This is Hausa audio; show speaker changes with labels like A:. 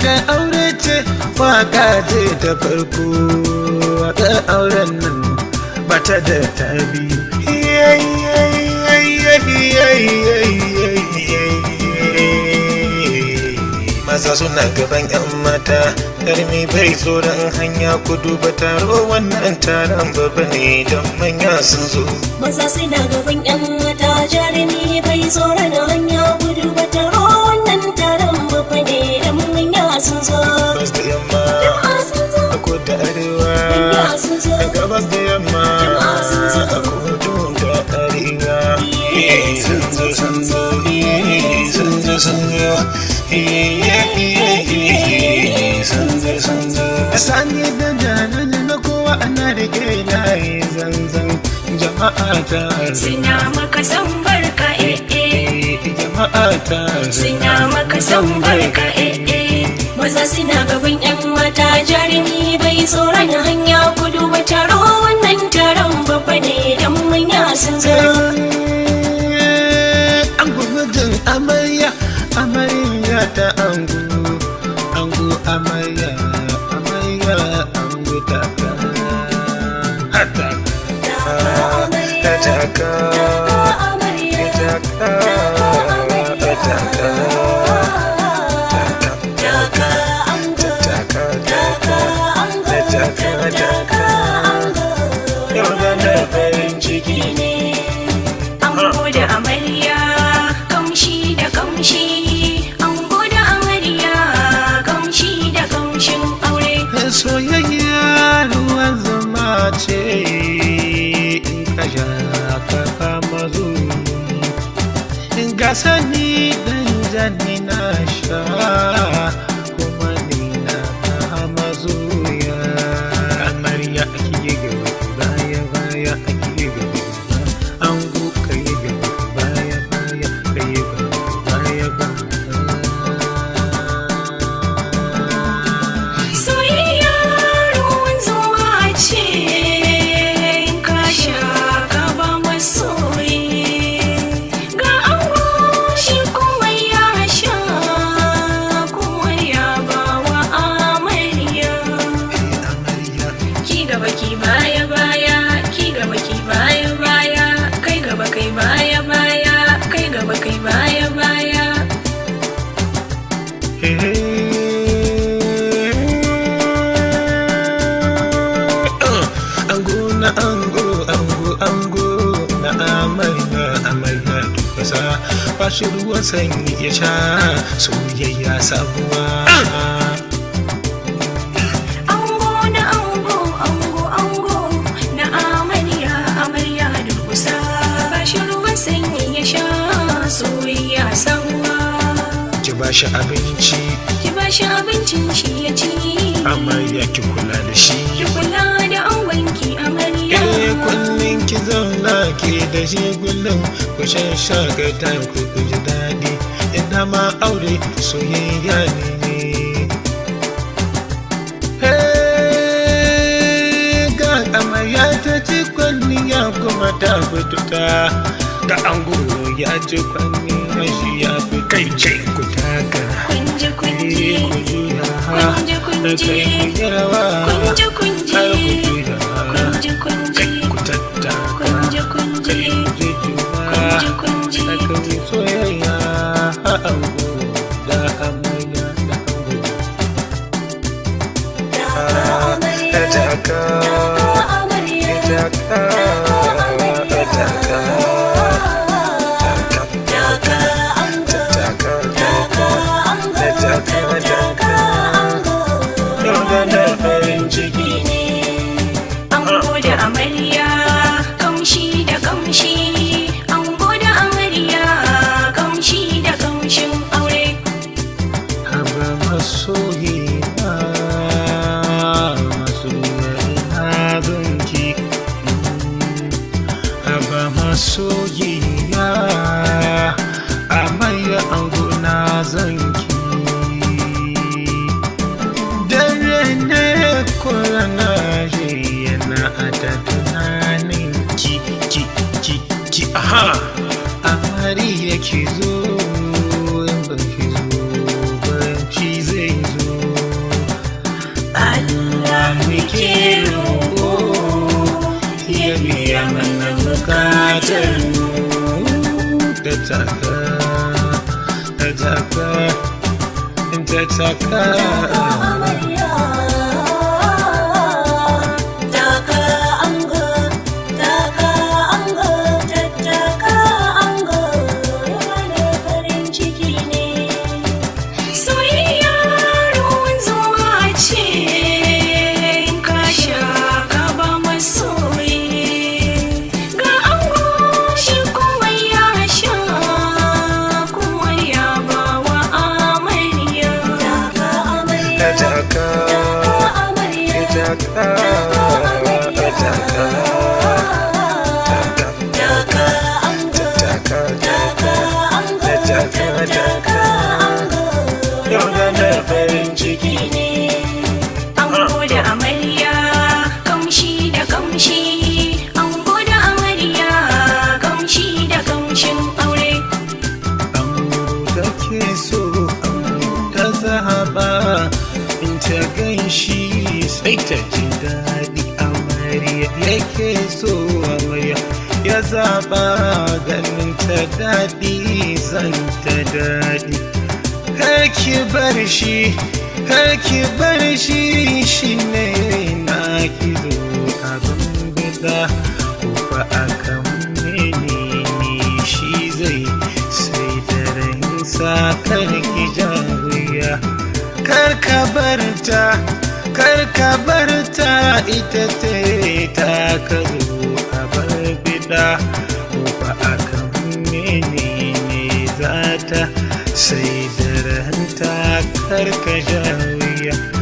A: waka aure ce waka ce ta farko waka auren nan bata da tabi maza suna gaban 'yan mata karmi bai tsoron hanya ku duba taro wannan taron babba ne don manya sun zo
B: Maza suna gaban 'yan mata jarumi bai tsoron hanya gudu ba taro wannan taron babba ne dan manya sun zo.
A: gabas da yamma
B: Jama'a sun zo,
A: a kudu arewa
B: manya sun zo.
A: a gabas da yamma
B: Jama'a sun zo.
A: a kudu da arewa sun zo sun zo sun zo sun zo sun zo sun zo sani da janan na kowa ana rike layi zanzan jama'a ta
B: Suna maka san barka eh eh.
A: jama'a ta
B: Suna maka san barka eh eh. Maza suna gaban 'yan mata jarumi bai tsoron hanya gudu ba taro wannan taron babba ne dan manya sun zo.
A: an gudun amarya amarya ta angu angu amarya amarya angu ta ka hata ta ta ka ta ka ta ka yau da na farin ciki ne
B: Ango da amarya kamshi da kamshi Ango da amarya kamshi da kamshin aure
A: soyayya ruwan zama ce in ka sha ka kama in ga sani dan jani na sha kuma ni na kama zuya amarya ake gaba baya baya ake gaba an ka yi gaba baya baya ka yi gaba baya baya
B: Soyayya ruwan zuma ce in ka sha ka ba masoyi Ga ango shi kuma ya sha kuma ya ba wa amarya Ki gaba ki baya baya, ki gaba ki baya baya, kai gaba kai baya baya, kai gaba kai baya baya.
A: ango na ango ango ango na amarya amarya tukasa bashi ruwan sanyi ya sha soyayya sabuwa
B: Ango na ango, ango ango, na amarya amarya durkusa. Bashi ruwan sanyi ya sha soyayya sabuwa.
A: ki bashi abinci
B: Ki bashi abincin shi ya ci.
A: amarya ki kula da shi
B: Ki kula da angonki amarya.
A: eh kullum ki zauna ke da shi kullum ku shan shagata ku ku ji daɗi ina ma aure soyayya ne Hey, ga amarya ta ci kwalliya kuma ta fito ta ga ango ya ci kwalliya shi ya fi kai ce ku taka
B: Kunje kunje,
A: Eh, ku juya
B: kunje
A: da
B: kunje,
A: kai ku yi rawa
B: kunje kunje,
A: har ku juya
B: kunje kunje.
A: kai ku tattaka
B: Kunje kunje,
A: kai ku je juya
B: kunje kunje.
A: da kai soyayya a ango da amarya da ango ta taka ta taka farin ciki
B: Ango da amarya kamshi da kamshi Ango da amarya kamshi da kamshin aure
A: haba masoyiya masoyiya zanki haba masoyiya amarya angona zanki dare ne kurana yana ta tunanin ki ki ki ki aha amari yake zo in ban ki zo ban shi zai zo taka taka ta taka
B: amarya taka ango taka ango tattaka ango yana farin ciki ne soyayya ruwan zuwa ce in ka sha ka ba masoyi ga ango shi kuma ya sha kuma ya ba wa amarya taka amarya
A: taka
B: amarya
A: taka taka
B: taka ango
A: taka
B: taka ango
A: taka taka
B: ango
A: yau ranar farin ciki
B: ne ango da amarya kamshi da kamshi ango da amarya kamshi da kamshin aure
A: Ango da ke so ango ta zaba in ta gan shi sai ta ji daɗi amarya yake so amarya ya zaba ganin ta daɗi zan ta daɗi kar ki bar shi kar ki bar shi shi ne na ki zo abin bida ko fa akan menene shi zai sai da ransa kar ki jawiya kar ka bar ta kar ka bar ta ita ce ta ka zo a bar bida ko fa akan menene za ta sai da ranta kar ka jawiya